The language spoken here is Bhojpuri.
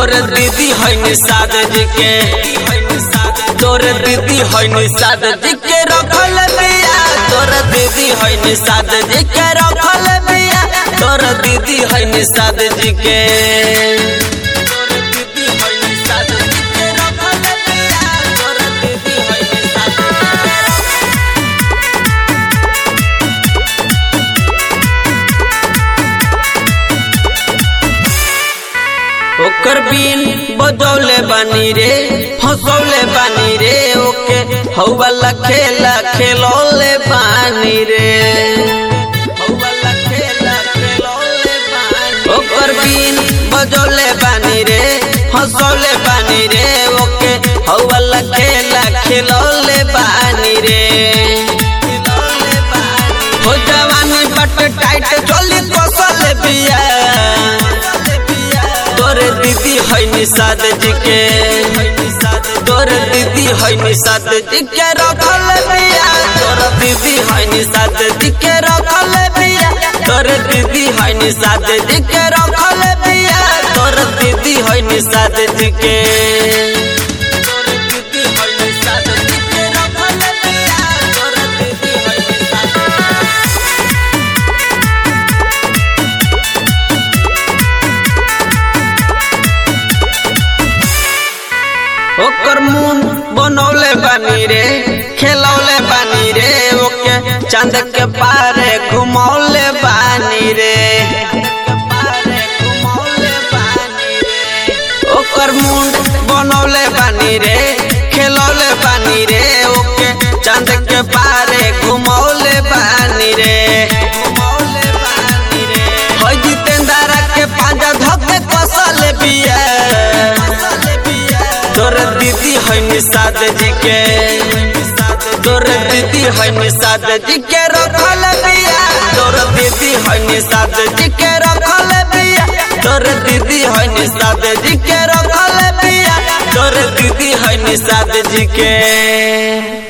तोर दीदी है निषाद जी के तोर दीदी है निषाद जी के रखल बिया तोर दीदी है निषाद जी के रखल बिया तोर दीदी है निषाद जी के तोर दीदी है निषाद जी के रखल बिया तोर दीदी है निषाद जी के ओकर बीन बजौले बानी रे हंसौले बानी रे ओके हौवाला खेला खेलौले बानी रे हौवाला खेला खेलौले बानी ओकर बीन बजौले बानी रे हंसौले बानी रे ओके हौवाला खेला खेलौले बानी रे खेलौले बानी हो जवानी बट टाइट चली कसल बिया तोर दीदी है निषाद जी के तोर दीदी है निषाद जी के रखल बिया तोर दीदी है निषाद जी के रखल बिया तोर दीदी है निषाद जी के रखल बिया तोर दीदी है निषाद जी के तोर दीदी है निषाद जी के रखल बिया तोर दीदी है निषाद ओकर मुंह बनौले बानी रे खेलौले बानी रे ओके चांद के पारे घुमौले बानी रे ओकर मुंड बनौले बानी रे खेलौले बानी रे ओके चांद के पारे घुमौले बानी रे घुमौले बानी रे हो जितेंद्र के पांजा धके कसल बिया तोर दीदी है निषाद जी के तोर दीदी है निषाद जी के रखल बिया तोर दीदी है निषाद जी के रखल बिया तोर दीदी है निषाद जी के रखल बिया तोर दीदी है निषाद जी के